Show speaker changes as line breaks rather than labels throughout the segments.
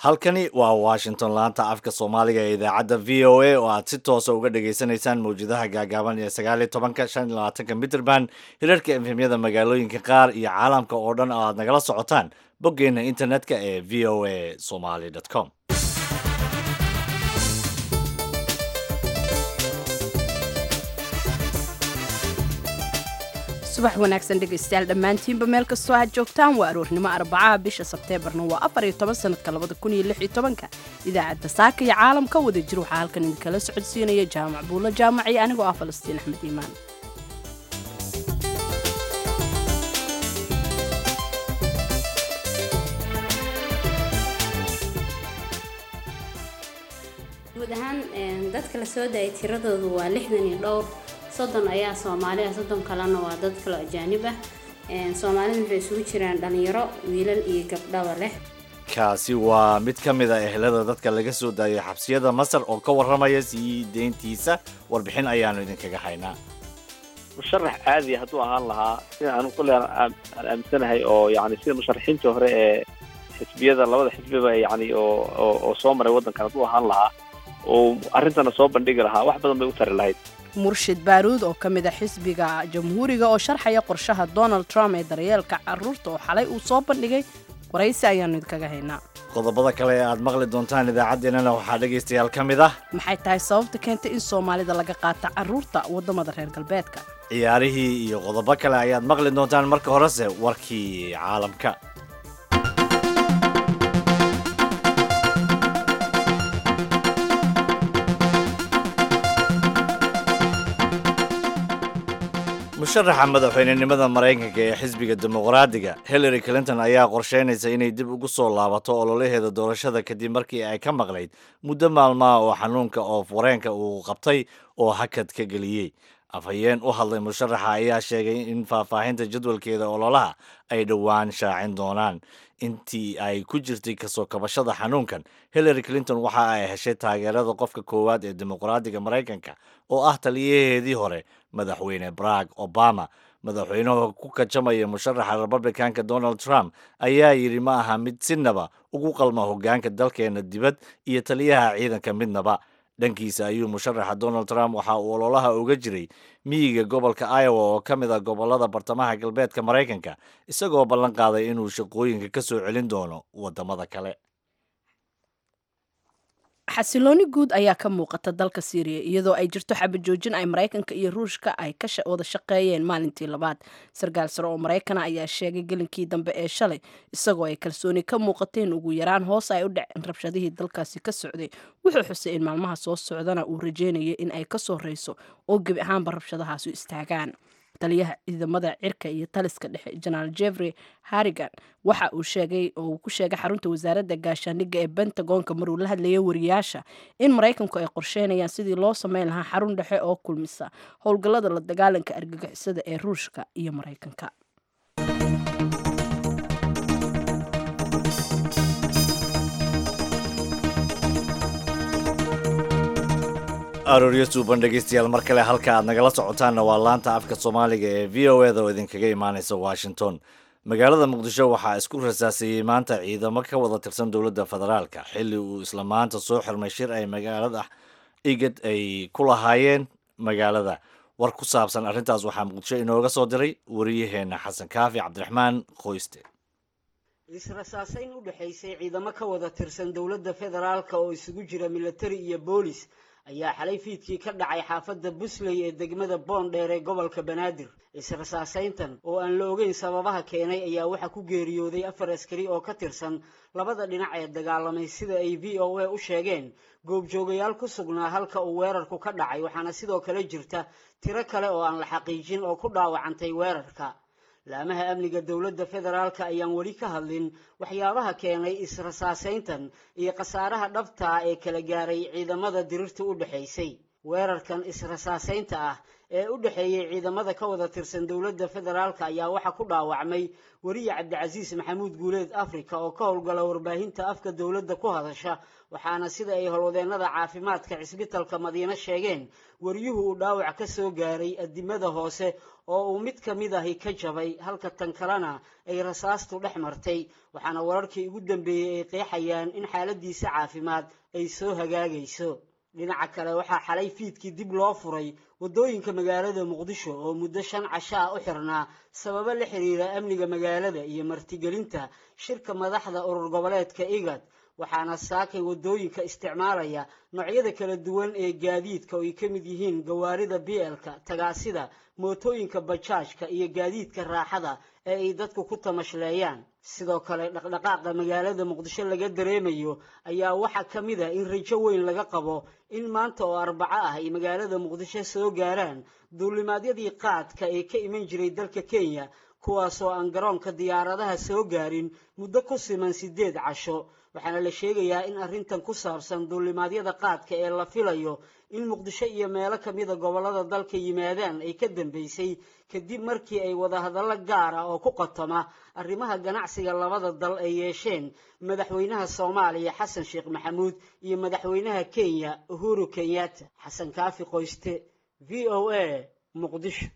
halkani waa washington laanta afka soomaaliga ee idaacadda v o a oo aad si toosa uga dhagaysanaysaan mawjadaha gaagaaban ee sagaaliyo tobanka shan iyo labaatanka mitrband hirarka efemyada magaalooyinka qaar iyo caalamka oo dhan oo aad nagala socotaan boggeenna internetka ee v o a somaly com
subax wanaagsan dhegaystayaal dhammaantiinba meel kastoo aad joogtaan waa aroornimo arbacaha bisha sebteembarna waa afar iyo toban sanadka labada kun iyo lix iyo tobanka idaacadda saaka iyo caalamka wada jir waxaa halkan idinkala socodsiinaya jaamac buulla jaamac iyo anigoo ah falastiin axmed iimaan
guud ahaan dadka la soo daayay tiradoodu waa lixdan iyo dhowr soddon ayaa soomaali ah soddon kalena waa dad kalo ajaanib ah soomaalida waxay isugu jiraan dhalinyaro wiilal iyo gabdhaba leh
kaasi waa mid ka mid a ehelada dadka laga soo daayay xabsiyada masar oo ka warramaya sii deyntiisa warbixin ayaanu idinkaga haynaa
musharax caadi hadduu ahaan lahaa sida anu kule aan aaminsanahay oo yani sida musharaxiintii hore ee xisbiyada labada xisbiba yani oo oo soo maray waddankan hadduu ahaan lahaa oo arrintana soo bandhigi lahaa wax badan bay u tari lahayd
murshid baaruud oo ka mid a xisbiga jamhuuriga oo sharxaya qorshaha donald trump ee daryeelka caruurta oo xalay uu soo bandhigay waraysi ayaanu idinkaga haynaa
qodobada kale ee aad maqli doontaan idaacaddeenana waxaa dhegaystayaal ka mid ah
maxay tahay sababta keentay in soomaalida laga qaata caruurta waddamada reer galbeedka
ciyaarihii iyo qodobo kale ayaad maqli doontaan marka horese warkii caalamka musharaxa madaxweynenimada maraykanka ee xisbiga dimuqraadiga hillary clinton ayaa qorsheynaysa inay dib ugu soo laabato ololaheeda doorashada kadib markii ay ka maqlayd muddo maalmaha oo xanuunka oof wareenka uu qabtay oo hakad ka geliyey afhayeen u hadlay musharaxa ayaa sheegay in faahfaahinta jadwalkeeda ololaha ay dhowaan shaacin doonaan intii ay ku jirtay kasoo kabashada xanuunkan hillary clinton waxa ay heshay taageerada qofka koowaad ee dimuqraadiga maraykanka oo ah taliyaheedii hore madaxweyne barack obama madaxweynuhu ku kajamaya musharaxa republicanka donald trump ayaa yidhi ma aha mid sinaba ugu qalma hoggaanka dalkeena dibad iyo taliyaha ciidanka midnaba dhankiisa ayuu musharaxa donald trump waxa uu ololaha uga jiray miyiga gobolka iowa oo ka mid ah gobolada bartamaha galbeedka maraykanka isagoo ballan qaaday inuu shaqooyinka ka soo celin doono waddamada kale
xasilooni guud ayaa ka muuqata dalka syriya iyadoo ay jirto xabajoojin ay maraykanka iyo ruushka ay ka wada shaqeeyeen maalintii labaad sarkaal sare oo maraykana ayaa sheegay gelinkii dambe ee shalay isagoo ay kalsooni ka muuqateen ugu yaraan hoos ay u dhaceen rabshadihii dalkaasi ka socday wuxuu xusay in maalmaha soo socdana uu rajeynaya in ay ka soo reyso oo gebi ahaanba rabshadahaasu istaagaan taliyaha ciidamada cirka iyo taliska dhexe jenaraal jeffrey harrigan waxa uu sheegay oo uu ku sheegay xarunta wasaaradda gaashaandhigga ee bentagonka maruu la hadlayay wariyaasha in maraykanku ay qorsheynayaan sidii loo sameyn lahaa xarun dhexe oo kulmisa howlgallada la dagaalanka argagixisada ee ruushka iyo maraykanka
arooryo suuban dhegaystayaal mar kale halka aad nagala socotaanna waa laanta afka soomaaliga ee v o eda oo idinkaga imaanaysa washington magaalada muqdisho waxaa isku rasaasayey maanta ciidamo ka wada tirsan dowladda federaalka xilli uu isla maanta soo xirmay shir ay magaalada igad ay ku lahaayeen magaalada war ku saabsan arrintaas waxaa muqdisho inooga soo diray wariyaheena xasan kaafi cabdiraxmaan qoyste
israsaasayn u dhexaysay ciidamo ka wada tirsan dowladda federaalka oo isugu jira militari iyo boolis ayaa xalay fiidkii ka dhacay xaafadda busley ee degmada boondheer ee gobolka banaadir israsaasayntan oo aan la ogeyn sababaha keenay ayaa waxaa ku geeriyooday afar askari oo ka tirsan labada dhinac ee dagaalamay sida ay v o a u sheegeen goobjoogayaal ku sugnaa halka uu weerarku ka dhacay waxaana sidoo kale jirta tiro kale oo aan la xaqiijin oo ku dhaawacantay weerarka laamaha amniga dowladda federaalka ayaan weli ka hadlin waxyaabaha keenay israsaasayntan iyo khasaaraha dhabtaa ee kala gaaray ciidamada dirirta u dhexaysay weerarkan israsaasaynta ah ee u dhexeeyey ciidamada ka wada tirsan dowladda federaalka ayaa waxaa ku dhaawacmay weriye cabdicasiis maxamuud guuleed africa oo ka howlgala warbaahinta afka dowladda ku hadasha waxaana sida ay howlwadeennada caafimaadka cisbitalka madiine sheegeen wariyuhu uu dhaawac ka soo gaaray adimada hoose oo uu mid ka mid ahi ka jabay halka tan kalena ay rasaastu dhex martay waxaana wararkii ugu dambeeyey ay qeexayaan in xaaladiisa caafimaad ay soo hagaagayso dhinaca kale waxaa xalay fiidkii dib loo furay waddooyinka magaalada muqdisho oo muddo shan casho ah u xirnaa sababo la xiriira amniga magaalada iyo martigelinta shirka madaxda urur goboleedka igad waxaana saakay waddooyinka isticmaalaya noocyada kala duwan ee gaadiidka oo ay ka mid yihiin gawaarida bielka tagaasida mootooyinka bajaajka iyo gaadiidka raaxada ee ay dadku ku tamashleeyaan sidoo kale dhaqdhaqaaqa magaalada muqdisho laga dareemayo ayaa waxaa ka mid a in rajo weyn laga qabo in maanta oo arbaco ah ay magaalada muqdisho soo gaaraan duulimaadyadii qaadka ee ka iman jiray dalka kenya kuwaasoo aan garoonka diyaaradaha soo gaarin muddo ku siman siddeed casho waxaana la sheegayaa in arrintan ku saabsan duulimaadyada qaadka ee la filayo in muqdisho iyo meelo kamida gobollada dalka yimaadaan ay ka dambeysay kadib markii ay wadahadallo gaar ah oo ku qotoma arrimaha ganacsiga labada dal ay yeesheen madaxweynaha soomaaliya xasan sheekh maxamuud iyo madaxweynaha kenya uhuru kenyatta xasan kaafi qoyste v o a muqdisho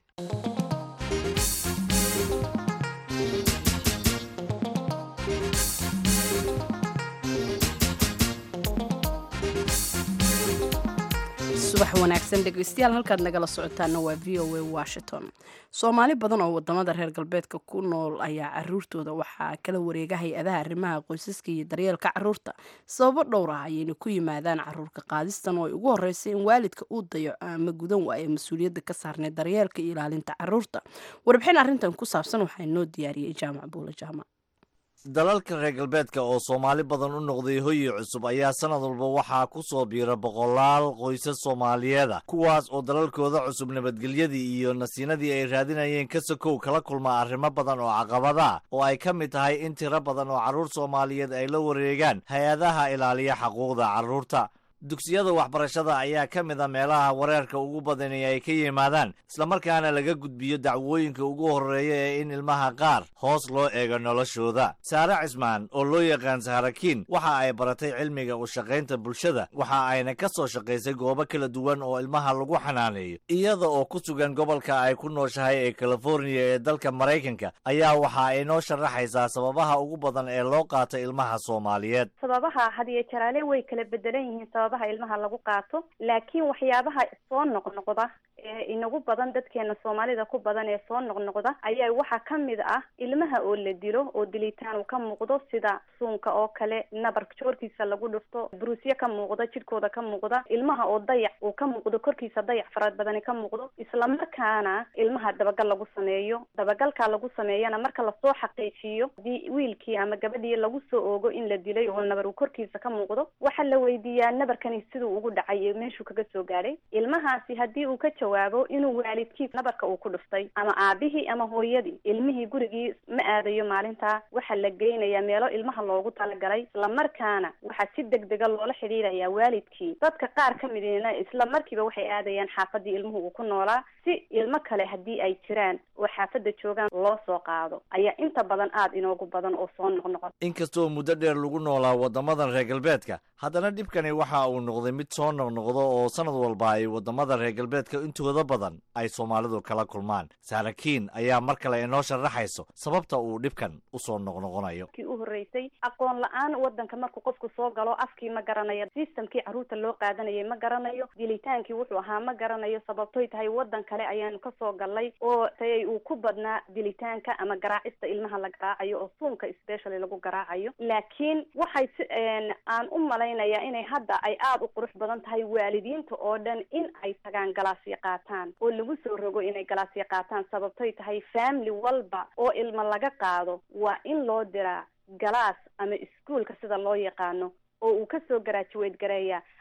subax wanaagsan dhegeystayaal halkaad nagala socotaana waa v o a washington soomaali badan oo wadamada reer galbeedka ku nool ayaa caruurtooda waxaa kala wareega hay-adaha arrimaha qoysaska iyo daryeelka caruurta sababo dhowr ah ayayna ku yimaadaan caruurka qaadistan oo ay ugu horeysay in waalidka uu dayaco ama gudan waayo mas-uuliyadda ka saarnay daryeelka iyo ilaalinta caruurta warbixin arrintan ku saabsan waxaa inoo diyaariyey jaamac buula jaamac
dalalka reer galbeedka oo soomaali badan u noqday hoyi cusub ayaa sanad walba waxaa ku soo biira boqolaal qoysas soomaaliyeeda kuwaas oo dalalkooda cusub nabadgelyadii iyo nasiinadii ay raadinayeen ka sokow kala kulma arrimo badan oo caqabada oo ay ka mid tahay in tiro badan oo carruur soomaaliyeed ay la wareegaan hay-adaha ilaaliya xuquuqda carruurta dugsiyada waxbarashada ayaa ka mid a meelaha wareerka ugu badani ay ka yimaadaan islamarkaana laga gudbiyo dacwooyinka ugu horreeya ee in ilmaha qaar hoos loo eego noloshooda saare cismaan oo loo yaqaan saharakiin waxa ay baratay cilmiga u shaqaynta bulshada waxa ayna ka soo shaqaysay goobo kala duwan oo ilmaha lagu xanaaneeyo iyada oo ku sugan gobolka ay ku nooshahay ee californiya ee dalka maraykanka ayaa waxa ay noo sharaxaysaa sababaha ugu badan ee loo qaato ilmaha soomaaliyeed
sababaha hadiyo jaraale way kala bedelan yihiin sababaha ilmaha lagu qaato laakiin waxyaabaha soo noqnoqda ee inagu badan dadkeena soomaalida ku badan ee soo noqnoqda ayaa waxaa ka mid ah ilmaha oo la dilo oo dilitaan uu ka muuqdo sida suunka oo kale nabar joorkiisa lagu dhufto bruusyo ka muuqda jidhkooda ka muuqda ilmaha oo dayac uu ka muuqdo korkiisa dayac farad badani ka muuqdo islamarkaana ilmaha dabagal lagu sameeyo dabagalkaa lagu sameeyana marka lasoo xaqiijiyo hadii wiilkii ama gabadhii lagu soo oogo in la dilay oo nabar uu korkiisa ka muuqdo waxaa la weydiiyaa nabarkani siduu ugu dhacay iyo meeshuu kaga soo gaadhay ilmahaasi haddii uu ka jawaabo inuu waalidkiis nabarka uu ku dhuftay ama aabihii ama hooyadii ilmihii gurigii ma aadayo maalintaa waxaa la geynayaa meelo ilmaha loogu talagalay islamarkaana waxaa si degdega loola xidhiirayaa waalidkii dadka qaar ka midina isla markiiba waxay aadayaan xaafadii ilmuhu uu ku noolaa si ilmo kale haddii ay jiraan oo xaafadda joogaan loo soo qaado ayaa inta badan aada inoogu badan oo soo noqnoqon
inkastoo muddo dheer lagu noolaa waddamadan reer galbeedka haddana dhibkani waxa uu noqday mid soo noqnoqdo oo sanad walba ay waddamada reer galbeedka intooda badan ay soomaalidu kala kulmaan saarakiin ayaa mar kale inoo sharaxayso sababta uu dhibkan usoo noqnoqonayo
kii u horreysay aqoon la-aan wadanka markuu qofku soo galo afkii ma garanayo systemkii carruurta loo qaadanayay ma garanayo dilitaankii wuxuu ahaa ma garanayo sababtoy tahay wadan kale ayaanu kasoo galnay oo tay uu ku badnaa dilitaanka ama garaacista ilmaha la garaacayo oo suunka specially lagu garaacayo laakiin waxay si aan u malaynayaa inay hadda ay aada u qurux badan tahay waalidiinta oo dhan in ay tagaan galaasyo qaataan oo lagu soo rogo inay galaasyo qaataan sababtoy tahay family walba oo ilmo laga qaado waa in loo diraa galaas ama iskuolka sida loo yaqaano oo uu kasoo garaajuweyd gareeya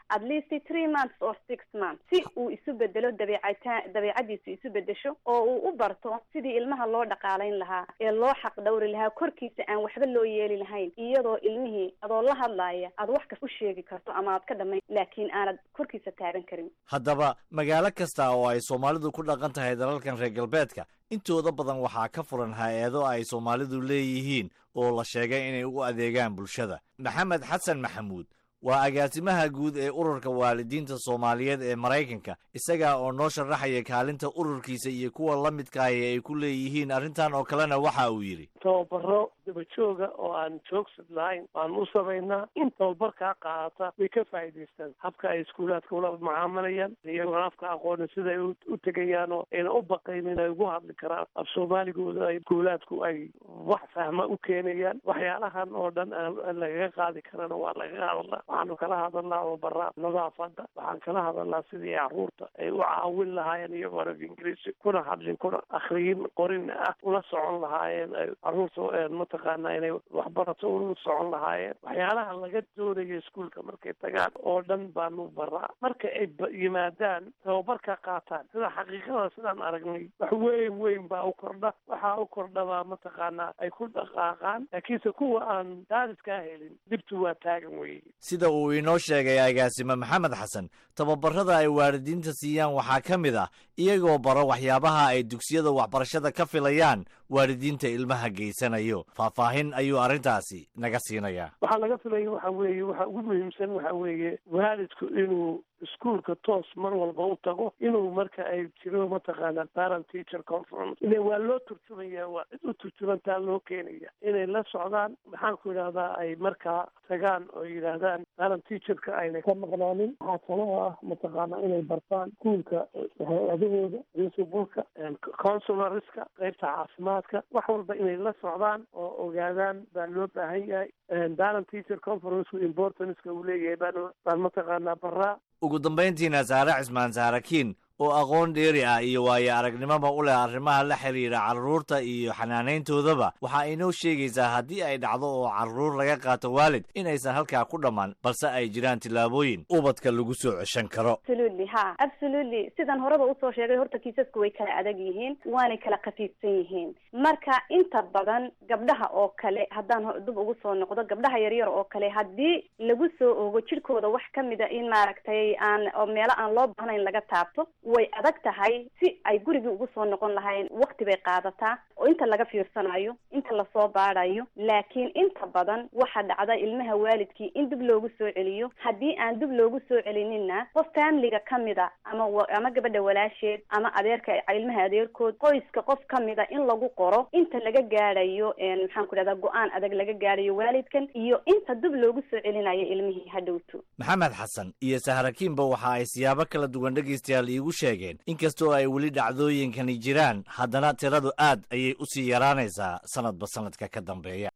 at least three months or six months si uu isu bedelo dabeecata dabeecadiisu isu bedesho oo uu u barto sidii ilmaha loo dhaqaalayn lahaa ee loo xaq dhawri lahaa korkiisa aan waxba loo yeeli lahayn iyadoo ilmihii adoo la hadlaaya aad wax kas u sheegi karto ama aad ka dhamayn laakiin aanad korkiisa taaban karin
haddaba magaalo kasta oo ay soomaalidu ku dhaqan tahay dalalkan reer galbeedka intooda badan waxaa ka furan hay-ado ay soomaalidu leeyihiin oo la sheegay inay u adeegaan bulshada maxamed xasan maxamuud waa agaasimaha guud ee ururka waalidiinta soomaaliyeed ee maraykanka isagaa oo noo sharaxaya kaalinta ururkiisa iyo kuwa la midkaaya ay ku leeyihiin arrintan oo kalena waxa uu yidhi
tababaro dabajooga oo aan joogsad lahayn waan u samaynaa in tababarkaa qaadata way ka faa'iidaystaan habka ay iskuulaadka ula mucaamalayaan iyagoon afka aqooni siday u tegayaan oo ayna u baqaynin ay ugu hadli karaan af soomaaligooda ay iskuulaadku ay wax fahma u keenayaan waxyaalahan oo dhan aan lagaga qaadi karana waa lagaga hadlaa waxaanu kala hadalnaa tababaraa nadaafada waxaan kala hadalnaa sidii caruurta ay u caawin lahaayeen iyagoo af ingiriisi kuna hadlin kuna akriyin qorin ah ula socon lahaayeen ay caruurta mataqaana inay waxbarato ula socon lahaayeen waxyaalaha laga doonayo iskuolka markay tagaan oo dhan baanu baraa marka ay yimaadaan tababarka qaataan sida xaqiiqada sidaan aragnay wax weyn weyn baa u kordha waxaa u kordhabaa mataqaanaa ay ku dhaqaaqaan laakiinse kuwa aan daadiskaa helin dhibtu waa taagan weye
sida uu inoo sheegay agaasime maxamed xasan tababarada ay waalidiinta siiyaan waxaa ka mid ah iyagoo baro waxyaabaha ay dugsiyada waxbarashada ka filayaan waalidiinta ilmaha geysanayo faahfaahin ayuu arrintaasi naga siinayaa
waxaa laga filaya waxa weeye waxa ugu muhiimsan waxa weeye waalidku inuu iskuolka toos mar walba u tago inuu marka ay jiro mataqaana parent teacher conference ile waa loo turjumaya waa cid u turjumantaa loo keenaya inay la socdaan maxaan ku yidhahdaa ay markaa tagaan oo yidhaahdaan parent teacherka aynay ka maqnaanin waxaa kaloo ah mataqaana inay bartaan iskuolka hay-adahooda principalka consularska qaybta caafimaadka wax walba inay la socdaan oo ogaadaan baa loo baahan yahay parent teacher conference importanceka uu leeyahay baan baan mataqaanaa baraa
ugu dambayntiina saare cismaan saarakiin oo aqoon dheeri ah iyo waayo aragnimoba u leh arrimaha la xiriira carruurta iyo xanaanayntoodaba waxa inoo sheegaysaa haddii ay dhacdo oo carruur laga qaato waalid inaysan halkaa ku dhammaan balse ay jiraan tillaabooyin ubadka lagu soo ceshan karo
absolutely ha absolutely sidan horeba usoo sheegay horta kiisasku way kala adag yihiin waanay kala khafiifsan yihiin marka inta badan gabdhaha oo kale haddaan dub ugu soo noqdo gabdhaha yaryar oo kale haddii lagu soo ogo jidhkooda wax kamida in maaragtay aan oo meelo aan loo baahnayn laga taabto way adag tahay si ay gurigii ugu soo noqon lahayn wakti bay qaadataa oo inta laga fiirsanayo inta lasoo baadayo laakiin inta badan waxaa dhacda ilmaha waalidkii in dib loogu soo celiyo haddii aan dib loogu soo celinina qof familiga kamida ama ama gabadha walaasheed ama adeerka ilmaha adeerkood qoyska qof kamida in lagu qoro inta laga gaadhayo maxaan ku dhahdaa go-aan adag laga gaadhayo waalidkan iyo inta dib loogu soo celinayo ilmihii hadhowto
maxamed xasan iyo sahrakiinba waxa ay siyaabo kala duwan dhegaystayaal iigu sheegeen inkastoo ay weli dhacdooyinkani jiraan haddana tiradu aad ayay u sii yaraanaysaa sanadba sanadka ka dambeeya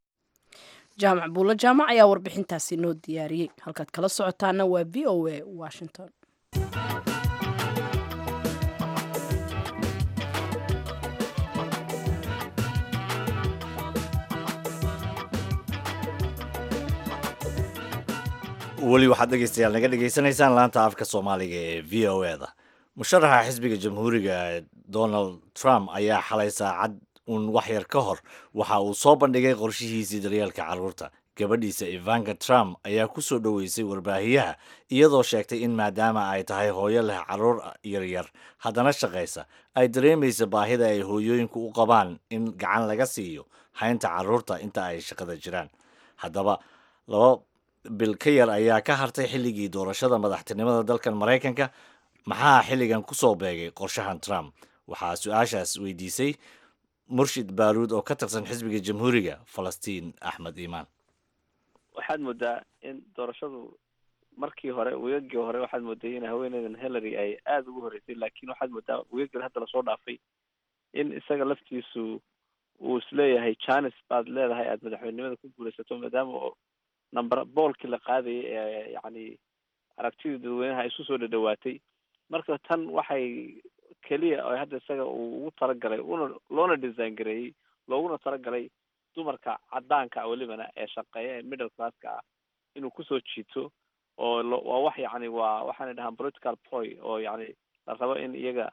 jaamac buulo jaamac ayaa warbixintaasi noo diyaariyey halkaad kala socotaana waa v o a washington
weli waxaad dhegaystayaal naga dhegaysanaysaan laanta afka soomaaliga ee v o e da musharaxa xisbiga jamhuuriga donald trump ayaa xalay saacad uun wax yar ka hor waxa uu soo bandhigay qorshihiisii daryeelka carruurta gabadhiisa ivanka trump ayaa ku soo dhoweysay warbaahiyaha iyadoo sheegtay in maadaama ay tahay hooyo leh carruur yaryar haddana shaqaysa ay dareemaysa baahida ay hooyooyinku u qabaan in gacan laga siiyo haynta carruurta inta ay shaqada jiraan haddaba laba bil ka yar ayaa ka hartay xilligii doorashada madaxtinimada dalkan maraykanka maxaa xilligan ku soo beegay qorshahan trump waxaa su-aashaas weydiisay murshid baaruud oo ka tirsan xisbiga jamhuuriga falastiin axmed iimaan
waxaad moodaa in doorashadu markii hore weegagii hore waxaad mooday in haweeneydan hillary ay aada ugu horreysay laakiin waxaad moodaa weegagii hadda lasoo dhaafay in isaga laftiisu uu isleeyahay janis baad leedahay aada madaxweynenimada ku guulaysato maadaama oo number boolkii la qaadayay ee yacni aragtidii dadweynaha isu soo dhadhawaatay marka tan waxay keliya oo hadda isaga uu ugu talagalay una loona design gareeyey looguna talagalay dumarka caddaanka ah welibana ee shaqeeya ee middle classka ah inuu kusoo jiito oo lo- waa wax yacni waa waxaanay dhahaan political ploy oo yacni la rabo in iyaga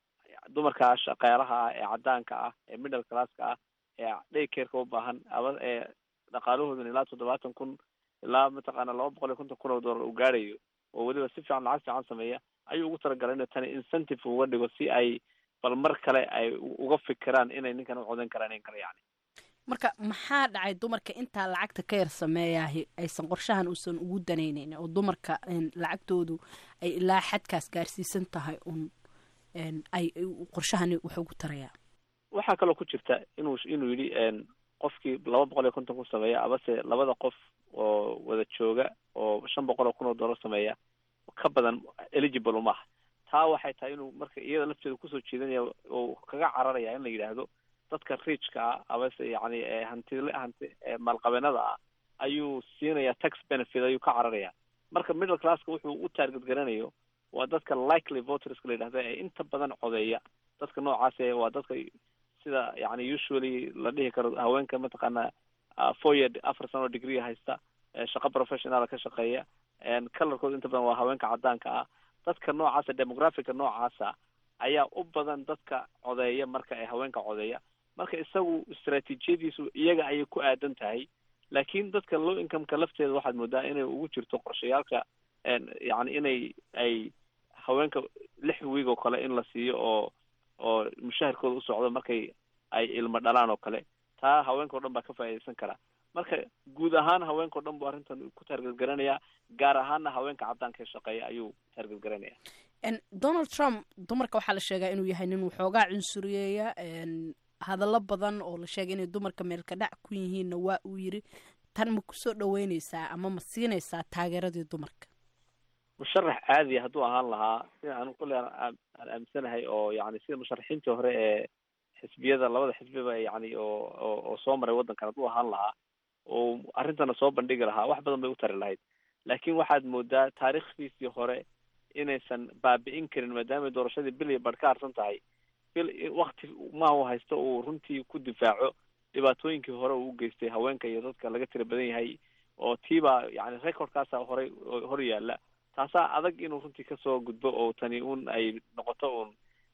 dumarka shaqaalaha ah ee cadaanka ah ee middle classka ah ee daycareka u baahan aba ee dhaqaalahooduna ilaa toddobaatan kun ilaa mataqaana laba boqol iyo konton kun oo dollar uu gaadhayo oo weliba si fiican lacag fiican sameeya ayuu ugu talagalay inuu tani incentive uga dhigo si ay bal mar kale ay u- uga fikiraan inay ninkan u codan karaan in kale yani
marka maxaa dhacay dumarka intaa lacagta ka yar sameeyahi aysan qorshahan uusan ugu danaynayn oo dumarka een, lacagtoodu ay ilaa xadkaas gaarsiisan tahay un een, ay ay qorshahani wax ugu tarayaa
waxaa kaloo ku jirta inuu inuu yidhi n qofkii laba boqol iyo konton ku sameeya abase labada qof oo wada jooga oo shan boqol oo kun oo dollar sameeya ka badan eligible uma aha taa waxay tahay inuu marka iyada lafteeda kusoo jeedinaya oo kaga cararaya in la yidhaahdo dadka riijka ah abase yacni ee hantile hanti ee maalqabeenada ah ayuu siinaya tax benefit ayuu ka cararaya marka middle classka wuxuu u target garanayo waa dadka likely voterska la yidhahdo ee inta badan codeeya dadka noocaas ee waa dadka sida yani usually la dhihi karo haweenka mataqaana uh, four year afar sano degree haysta ee shaqo professional ka shaqeeya colorkooda inta badan waa haweenka cadaanka ah dadka noocaasa demographica noocaasa ayaa u badan dadka codeeya marka ay haweenka codeeya marka isagu istaraatiijiyadiisu iyaga ayay ku aadan tahay laakiin dadka low incomeka lafteeda waxaad moodaa inay ugu jirto qorshayaalka yani inay ay haweenka lix wiig oo kale in la siiyo oo oo mushaharkooda u socdo markay ay ilmo dhalaan oo kale taa haweenka o dhan baa ka faa'iidaysan karaa marka guud ahaan haweenka o dhan buu arrintan ku taargetgaranayaa gaar ahaanna haweenka caddaanka ee shaqeeya ayuu taargetgaranaya
donald trump dumarka waxaa la sheegaa inuu yahay nin waxoogaa cunsuriyeeya hadallo badan oo la sheegay inay dumarka meelka dhac ku yihiinna waa uu yiri tan ma kusoo dhaweyneysaa ama ma siinaysaa taageeradii dumarka
musharax caadiya hadduu ahaan lahaa sida anu kule aan aaminsanahay oo yani sida musharaxiintii hore ee xisbiyada labada xisbiba yani oo oo oo soo maray waddankan hadduu ahaan lahaa oo arrintana soo bandhigi lahaa wax badan bay u tari lahayd laakiin waxaad moodaa taariikhdiisii hore inaysan baabi'in karin maadaamay doorashadii bil iyo badh ka harsan tahay bil wakti ma u haysto uu runtii ku difaaco dhibaatooyinkii hore uu u geystay haweenka iyo dadka laga tira badan yahay oo tiibaa yani recordkaasa horey hor yaalla taasaa adag inuu runtii kasoo gudbo oo tani un ay noqoto un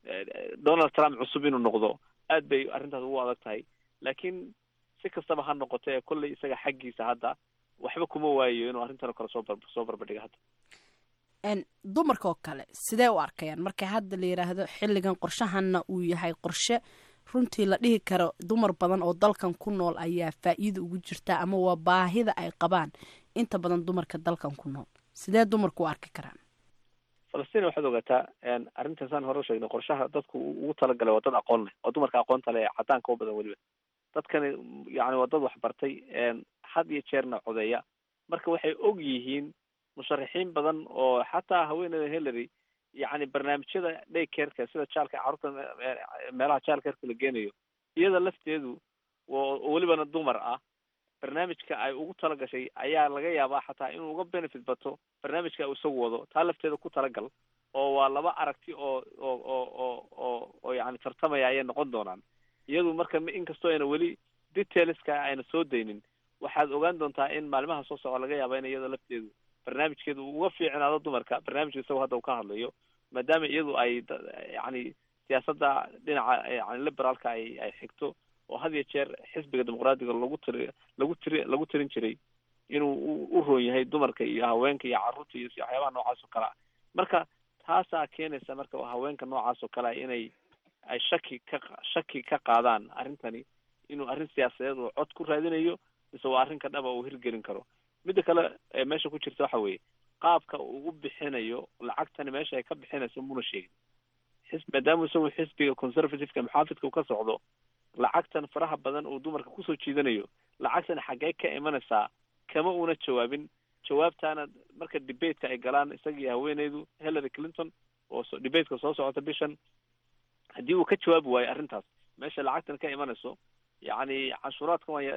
donald trump cusub inuu noqdo aad bay arrintaas ugu adag tahay laakiin si kastaba ha noqoto ee kolley isaga xaggiisa hadda waxba kuma waayo inuu arrintan oo kale soo bar soo barbadhiga hadda
dumarka oo kale sidee u arkayaan marka hadda la yidhaahdo xilligan qorshahanna uu yahay qorshe runtii la dhihi karo dumar badan oo dalkan ku nool ayaa faa'iida ugu jirta ama waa baahida ay qabaan inta badan dumarka dalkan ku nool sidee dumarku u arki karaan
falastiin waxaad ogaataa arrintaasaan hore usheegnay qorshaha dadku ugu talagalay waa dad aqoon leh oo dumarka aqoonta leh ee cadaanka u badan weliba dadkani yani waa dad waxbartay had iyo jeerna codeeya marka waxay og yihiin musharaxiin badan oo xataa haweeneyda hillary yani barnaamijyada daycareka sida jaalka carruurta meelaha jaalcareka la geenayo iyada lafteedu oo welibana dumar ah barnaamijka ay ugu talagashay ayaa laga yaabaa xataa inuu uga benefit bato barnaamijka uu isagu wado taa lafteeda ku talagal oo waa laba aragti oo oo oo oo oo oo yani tartamaya ayay noqon doonaan iyadu marka inkastoo ayna weli detailska ayna soo daynin waxaad ogaan doontaa in maalimaha soo socda laga yaaba in iyada lafteedu barnaamijkeedu uga fiicnaado dumarka barnaamijka isagoo hadda uu ka hadlayo maadaama iyadu ay yani siyaasadda dhinaca yani liberaalka ay ay xigto oo had iyo jeer xisbiga dimuqraadiga lagu tiri lagu tiri lagu tirin jiray inuu u roon yahay dumarka iyo haweenka iyo carruurta iyo waxyaabaha noocaas oo kale ah marka taasaa keenaysa marka haweenka noocaas oo kale ah inay ay shaki ka shaki ka qaadaan arrintani inuu arrin siyaasadeed oo cod ku raadinayo mise waa arrin ka dhaba uu hirgelin karo midda kale ee meesha ku jirta waxa weeye qaabka uu u bixinayo lacagtani meesha ay ka bixinayso muna sheegin xis maadaama isagu xisbiga conservativeka maxaafidka uu ka socdo lacagtan faraha badan uu dumarka kusoo jiidanayo lacagtan xaggee ka imanaysaa kama una jawaabin jawaabtaana marka debateka ay galaan isagii haweeneydu hillary clinton oo debateka soo socota bishan haddii uu ka jawaabi waayo arrintaas meesha lacagtan ka imanayso yacni canshuuraadkan waan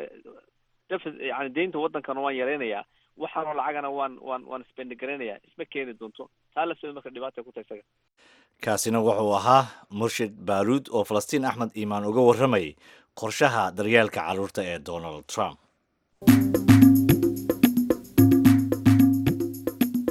yani deynta waddankana waan yaraynayaa waxaanoo lacagana waan waan waan spendigaraynaya isma keeni doonto taa lafteeda marka dhibaata ku tahay isaga
kaasina wuxuu ahaa murshid baaruud oo falastiin axmed iimaan uga warramayay qorshaha daryeelka carruurta ee donald trump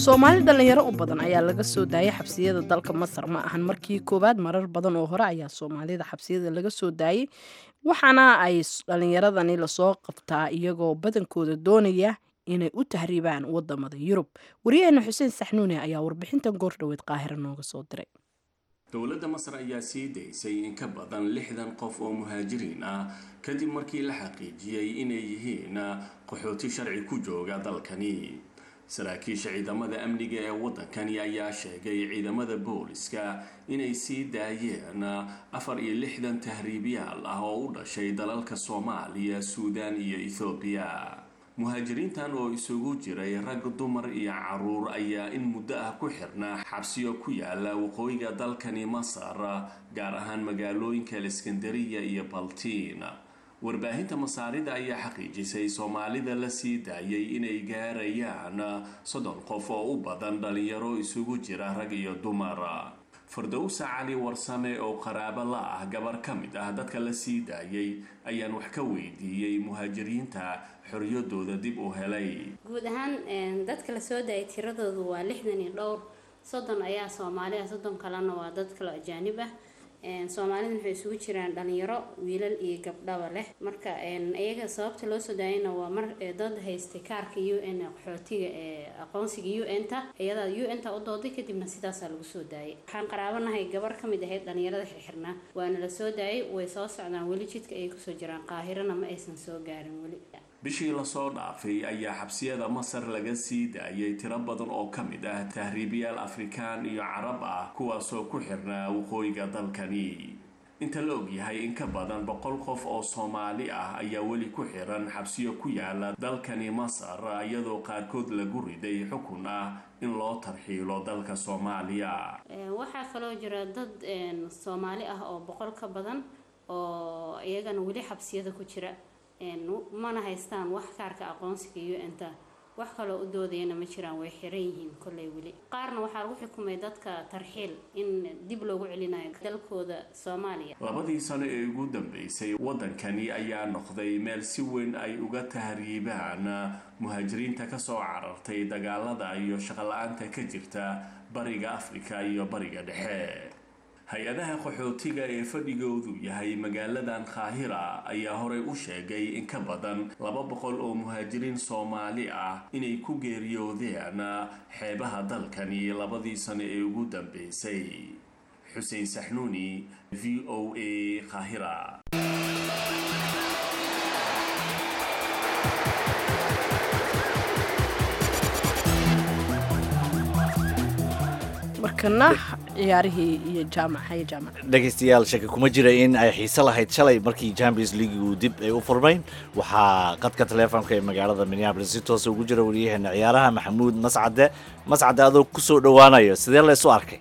soomaali dhallinyaro u badan ayaa laga soo daayay xabsiyada dalka masar ma ahan markii koowaad marar badan oo hore ayaa soomaalida xabsiyada laga soo daayay waxaana ay dhallinyaradani lasoo qabtaa iyagoo badankooda doonaya inay u tahriibaan wadamada yurub wariyaheena xuseen saxnuune ayaa warbixintan goordhoweed qaahiro nooga soo diray
dowladda masar ayaa sii daysay in ka badan lixdan qof oo muhaajiriin ah kadib markii la xaqiijiyey inay yihiin qaxooti sharci ku jooga dalkani saraakiisha ciidamada amniga ee waddankani ayaa sheegay ciidamada booliska inay sii daayeen afar iyo lixdan tahriibyaal ah oo u dhashay dalalka soomaaliya suudaan iyo ethoobiya muhaajiriintan oo isugu jiray rag dumar iyo caruur ayaa in muddo ah ku xirnaa xabsiyo ku yaala waqooyiga dalkani masar gaar ahaan magaalooyinka aleskandariya iyo baltiin warbaahinta masaarida ayaa xaqiijisay soomaalida la sii daayay inay gaarayaan soddon qof oo u badan dhalinyaro isugu jira rag iyo dumar fardowsa cali warsame oo qaraabo la ah gabar ka mid ah dadka la sii daayay ayaan wax ka weydiiyey muhaajiriinta xoriyadooda dib u helay
guud ahaan dadka la soo daayay tiradoodu waa lixdan iyo dhowr soddon ayaa soomaali ah soddon kalena waa dad kale ajaanib ah soomaalida waxay isugu jiraan dhalinyaro wiilal iyo gabdhaba leh marka iyaga sababta loo soo daayayna waa mar dad haystay kaarka u n qaxootiga ee aqoonsiga u n ta iyadaa u n ta u dooday kadibna sidaasaa lagu soo daayay waxaan qaraabanahay gabar kamid ahayd dhalinyarada xirxirnaa waana la soo daayay way soo socdaan weli jidka ayay kusoo jiraan qaahirana ma aysan soo gaarin weli
bishii lasoo dhaafay ayaa xabsiyada masar laga sii daayay tiro badan oo ka mid ah tahriibiyaal afrikaan iyo carab ah kuwaasoo ku xirnaa waqooyiga dalkani inta la ogyahay in ka badan boqol qof oo soomaali ah ayaa weli ku xiran xabsiyo ku yaala dalkani masar iyadoo qaarkood lagu riday xukun ah in loo tarxiilo dalka soomaaliya
waxaa kaloo jira dad soomaali ah oo boqol ka badan oo iyagana weli xabsiyada ku jira mana haystaan wax kaarka aqoonsiga u n ta wax kaloo u doodayana ma jiraan way xiran yihiin kolley weli qaarna waxaa lagu xukumay dadka tarxiil in dib loogu celinayo dalkooda soomaaliya
labadii sano ee ugu dambeysay waddankani ayaa noqday meel si weyn ay uga tahriibaan muhaajiriinta kasoo carartay dagaalada iyo shaqola-aanta ka jirta bariga afrika iyo bariga dhexe hay-adaha qaxootiga ee fadhigoodu yahay magaaladan kaahira ayaa horey u sheegay in ka badan laba boqol oo muhaajiriin soomaali ah inay ku geeriyoodeen xeebaha dalkani labadii sano ee ugu dambeysay xuseen saxnuuni v o a kaahira
markana ciyaarihii iyo jaamacayo jaamac
dhegaystayaal shaki kuma jira in ay xiise lahayd shalay markii champions leagueu dib ay u furmayn waxaa qadka taleefonka ee magaalada minneabolis si toosa ugu jira wariyaheena ciyaaraha maxamuud mascade mascade adoo kusoo dhowaanayo sidee laysu arkay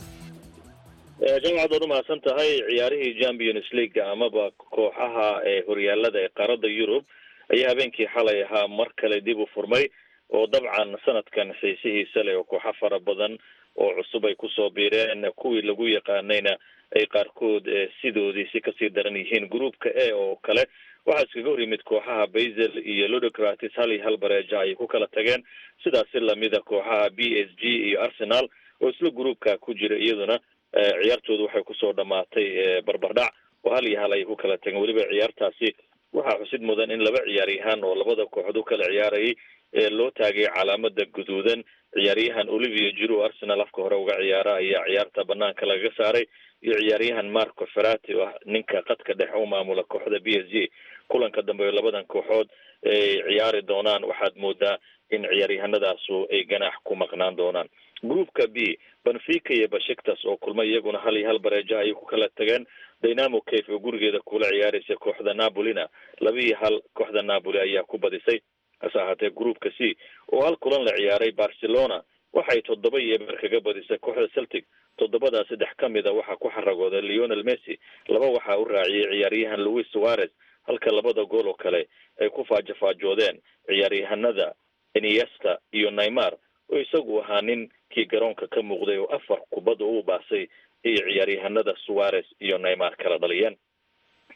jamacad waad umahadsan tahay ciyaarihii champions league amaba kooxaha ee horyaalada ee qaaradda yurub ayaa habeenkii xalay ahaa mar kale dib u furmay oo dabcan sanadkan xiisihiisa leh oo kooxo fara badan oo cusub ay kusoo biireen kuwii lagu yaqaanayna ay qaarkood sidoodii si kasii daran yihiin groupka a oo kale waxaa iskaga hor yimid kooxaha basel iyo ludocratis hal iyo hal bareeja ayay ku kala tageen sidaasi lamida kooxaha b s g iyo arsenal oo isla groupka ku jira iyaduna ciyaartoodu waxay kusoo dhamaatay barbardhac oo hal iyo hal ayay ku kala tageen weliba ciyaartaasi waxaa xusid mudan in laba ciyaaryahaan oo labada kooxood u kala ciyaarayay loo taagay calaamada guduudan ciyaaryahan olivia jiro arsenal afka hore uga ciyaara ayaa ciyaarta banaanka lagaga saaray iyo ciyaaryahan marco ferati oo ah ninka qadka dhexe u maamula kooxda b s g kulanka dambe oo labadan kooxood ay ciyaari doonaan waxaad moodaa in ciyaaryahanadaasu ay ganaax ku maqnaan doonaan groupka b benfica iyo bashiktas oo kulma iyaguna hal iyo hal bareeja ayay ku kala tageen dynamo cafe oo gurigeeda kula ciyaaraysa kooxda napolina laba iyo hal kooxda napoli ayaa ku badisay hase ahaatee groupka c oo hal kulan la ciyaaray barcelona waxay toddoba iyo eber kaga badisay kooxda celtic toddobadaa saddex ka mid a waxaa ku xaragooday leonel messi laba waxaa u raaciyay ciyaaryahan louis suarez halka labada gool oo kale ay ku faajafaajoodeen ciyaaryahanada iniesta iyo neymar oo isagu ahaa nin kii garoonka ka muuqday oo afar kubadda u baasay iyo ciyaaryahanada suarez iyo neymar kala dhaliyeen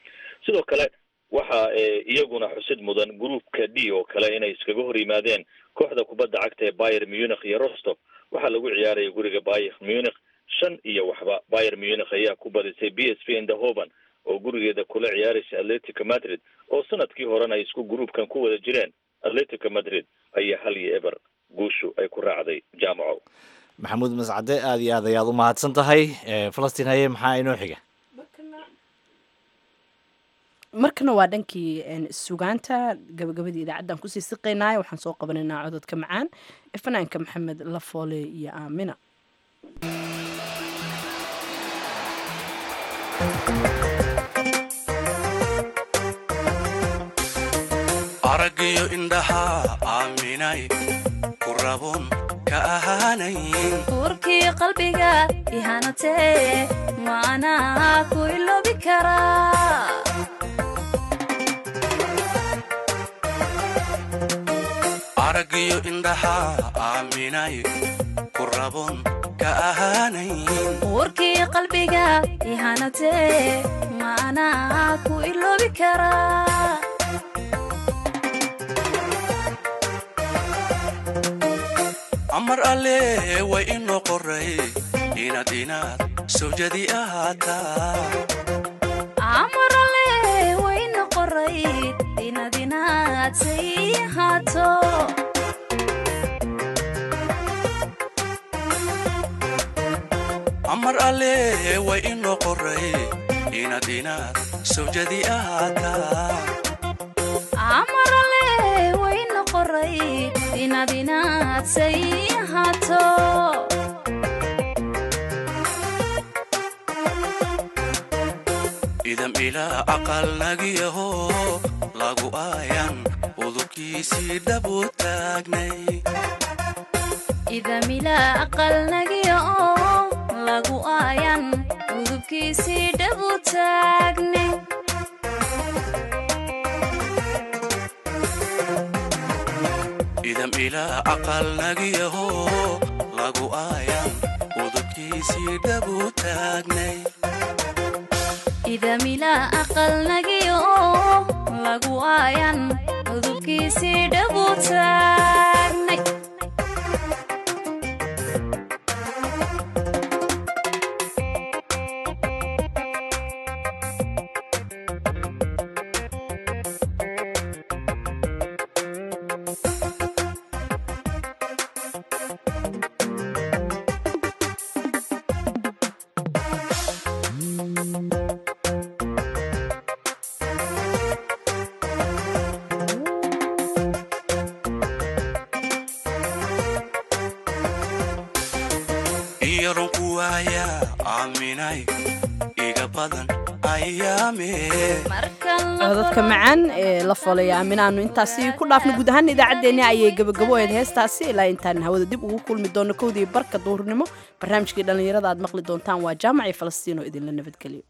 sidoo kale waxa iyaguna xusid mudan groupka d oo kale inay iskaga hor yimaadeen kooxda kubadda cagta ee bayer munich iyo rostov waxaa lagu ciyaaraya guriga bayer munich shan iyo waxba bayer munich ayaa ku badisay b s v indahoven oo gurigeeda kula ciyaaraysa atletico madrid oo sanadkii horena ay isku gruubkan ku wada jireen atletico madrid ayaa hal iyo eber guushu ay ku raacday jaamaco
maxamuud mascade aada iyo aad ayaad u mahadsan tahay falastiin haye maxaa inoo xiga
markana waa dhankii sugaanta gabagabadii idaacaddan kusii siqaynaayo waxaan soo qabanaynaa cododka macaan ee fanaanka maxamed lafoole iyo aamina
aragiyo indhaha aaminay ku rabon ka ahaanayn
uurkii qalbiga ihanatee maanaa ku iloobi karaa
aragiyo indhaha aaminay ku rabon ka ahaanayn
uurkii qalbiga ihanatee maanaa ku iloobi karaa
amar alle way inoo qoray inaad inaad sawjadi ahaataa
amarale wayna qoray inaad inaad say ahaato
amar alle way inoo qoray inaad inaad sawjadi ahaataa
amarale wayna qoray inaad inaad say ahaato
idam ilaa aqal nagiyaho lagu aayan udubkiisii dhabu taagnay
idamila aqal nagiya oo lagu aayan udubkiisii dhabu taagne
idam ilaa aqal nagiyaho lagu aayan udubkiisii dhabu taagnay
idamila aqal nagiya oo lagu aayan udubkiisii dhabu taagnay
iyaronku waaya aaminay iga badan ayaame
codadka macaan ee la folaya aaminaanu intaasi ku dhaafna guud ahaan idaacaddeenni ayay gabagabo ahayd heestaasi ilaa intaan hawada dib ugu kulmi doono kowdii barka duhurnimo barnaamijkii dhallinyarada aad maqli doontaan waa jaamacii falastiin oo idinla nabadgeliyo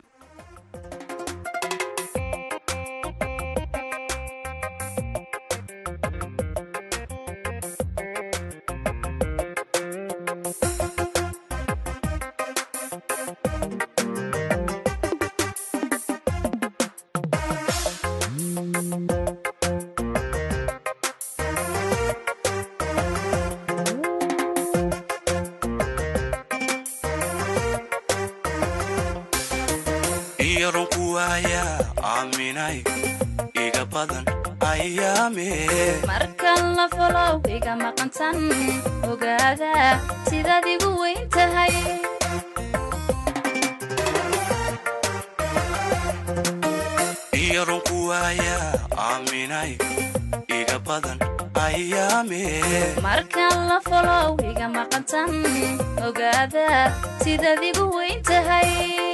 iyaronku waaya aaminay iga badan ayaame
markan la folow iga maqantan ogaada sidaad igu weyn tahay
iyaronku waaya aaminay iga badan ayaame
markan la folow iga maqantan ogaada sidaad igu weyn tahay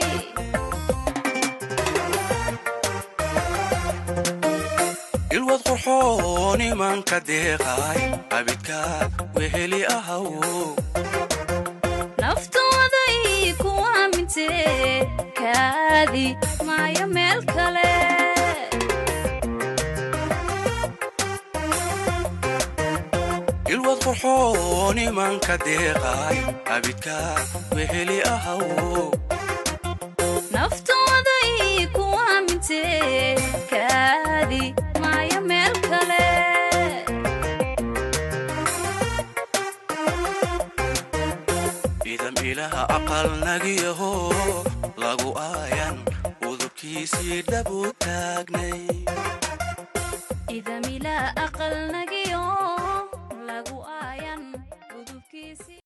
ilwad qurxoon imanka deeqay abidka weheli ahaw
naftooday ku aamintee kaadi maayo meel kale
ilwad qurxoon imanka deeqay abidka weheli ahaw
naftooday ku aamintee kaadi maayo meel kale
ilaha aqalnagiyaho lagu aayan udubkiisii dhabu taagnay
idamila aqalnagiyo lagu aayan udubkiisi